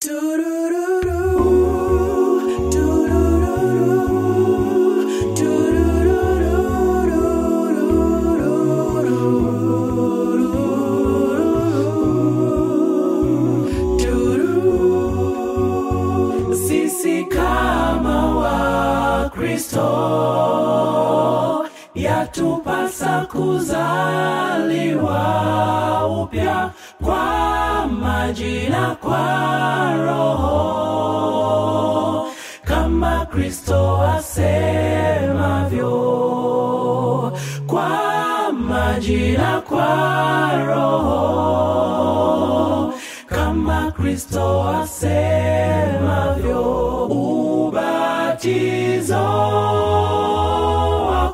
Sisi kama Wakristo yatupasa kuzaliwa upya kwa maji na kwa Roho, kama Kristo asemavyo, kwa maji na kwa Roho, kama Kristo asemavyo, ubatizo wa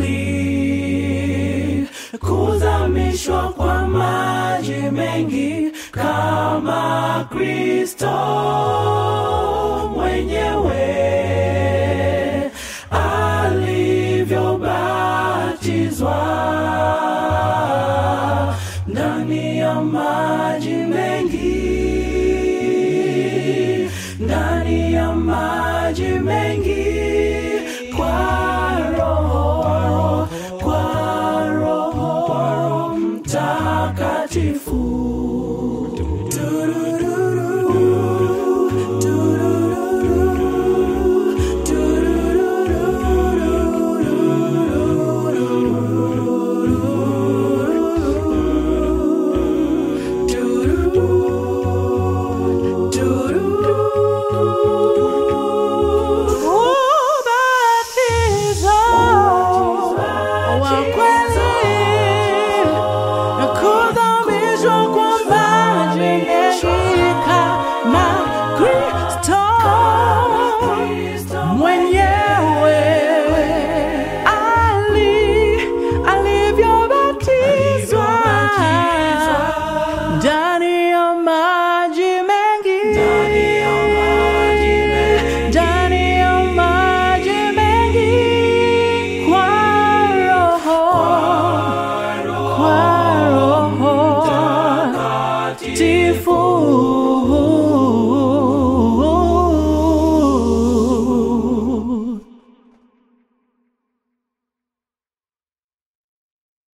kweli, kuzamishwa kwa maji mengi kama Kristo mwenyewe